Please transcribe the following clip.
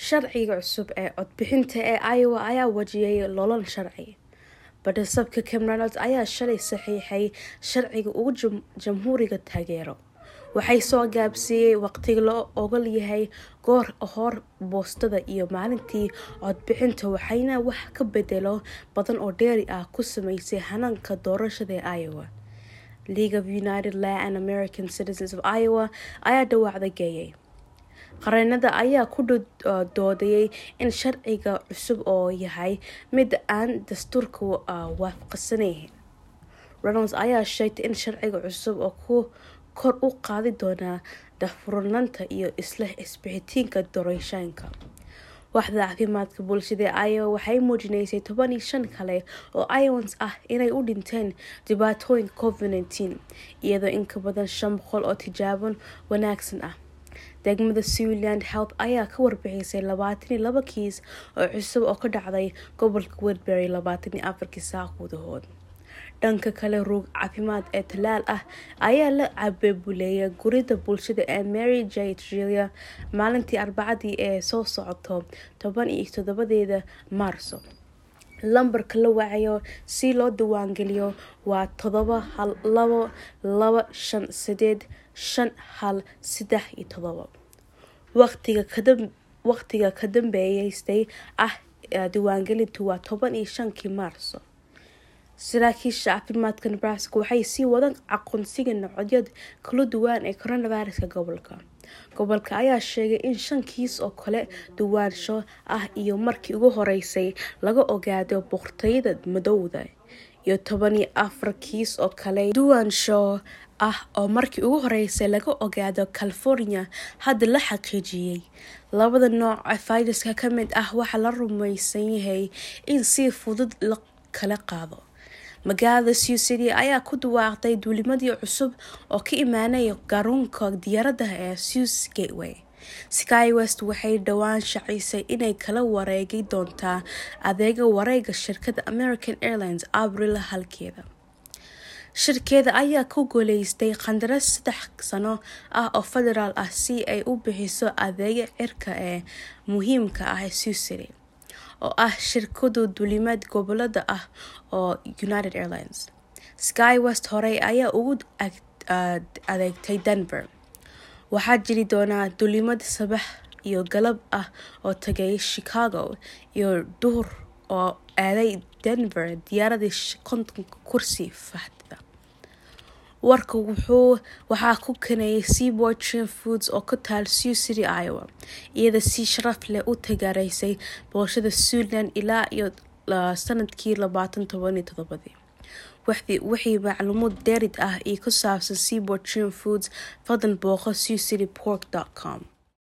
sharciga cusub ee codbixinta ee iowa ayaa wajiyay lolol sharci badhasabka cameronot ayaa shalay saxiixay sharciga ugu jamhuuriga taageero waxay soo gaabsiiyey waqtiga loo ogol yahay goor hor boostada iyo maalintii codbixinta waxayna wax ka bedelo badan oo dheeri ah ku sameysay hanaanka doorashada ee iowa league of united law and american citizens of iowa ayaa dhawaacda geeyay qareenada ayaa ku doodayay in sharciga cusub oo yahay mid aan dastuurka waafaqsanayn ronalds ayaa sheegtay in sharciga cusub oo ku kor u qaadi doonaa dafurnanta iyo isla isbixitiinka doorashooyinka waxda caafimaadka bulshada iowa waxay muujinaysay toban iyo shan kale oo iowans ah inay u dhinteen dhibaatooyinka covid nteen iyadoo inka badan shan boqol oo tijaabon wanaagsan ah degmada sealand health ayaa ka warbixisay labaatan iyo laba kiis oo cusub oo ka dhacday gobolka wedbury labaatan iyo afarkii saac gudahood dhanka kale ruug caafimaad ee talaal ah ayaa la cabebuleeyay gurida bulshada ee mary j trilia maalintii arbacadii ee soo socoto toban iyo toddobadeeda maarso lambarka la wacayo si loo diiwaangeliyo waa todoba hal labo laba shan sideed shan hal saddex iyo todoba waqtiga ka dambeeyeystay ah diiwaangelintu waa toban iyo shankii maarso saraakiisha caafimaadka nebraska waxay sii wadaan aqoonsiga nocodyada kala duwan ee coronaviruska gobolka gobolka ayaa sheegay in shan kiis oo kale duwaansho ah iyo markii ugu horeysay laga ogaado boqortooyada madowda iyo toban iyo afar kiis oo kale duwaansho ah oo markii ugu horeysay laga ogaado california hadda la xaqiijiyey labada nooc ee fayraska ka mid ah waxaa la rumaysan yahay in si fudud la kala qaado magaalada sew city ayaa ku dhawaaqday duulimadii cusub oo ka imaanaya garoonka diyaaradaha ee sews gateway sky west waxay dhowaan shacisay inay kala wareegi doontaa adeega wareega shirkada american airlines abril halkeeda shirkeeda ayaa ku guuleystay qandaras saddex sano ah oo federaal ah si ay u bixiso adeega cirka ee muhiimka ah ee sew city oo ah shirkadu duulimaad gobolada ah oo united airlines sky west horey ayaa ugu adeegtay denver waxaa jiri doonaa duulimad sabax iyo galab ah oo tagay chicago iyo duhur oo aaday denver diyaaradii kontonka kursi fahdida warka wuxuu waxaa ku kanayay seaboard trin foods oo ka taal sew city iowa iyada si sharaf leh u tagaaraysay boolshada suntland ilaa iyo sanadkii labaatan toban iyo todobadii wixii macluumuud dheerid ah iyo ku saabsan seaboard trin foods fadlan booqo sew city pork com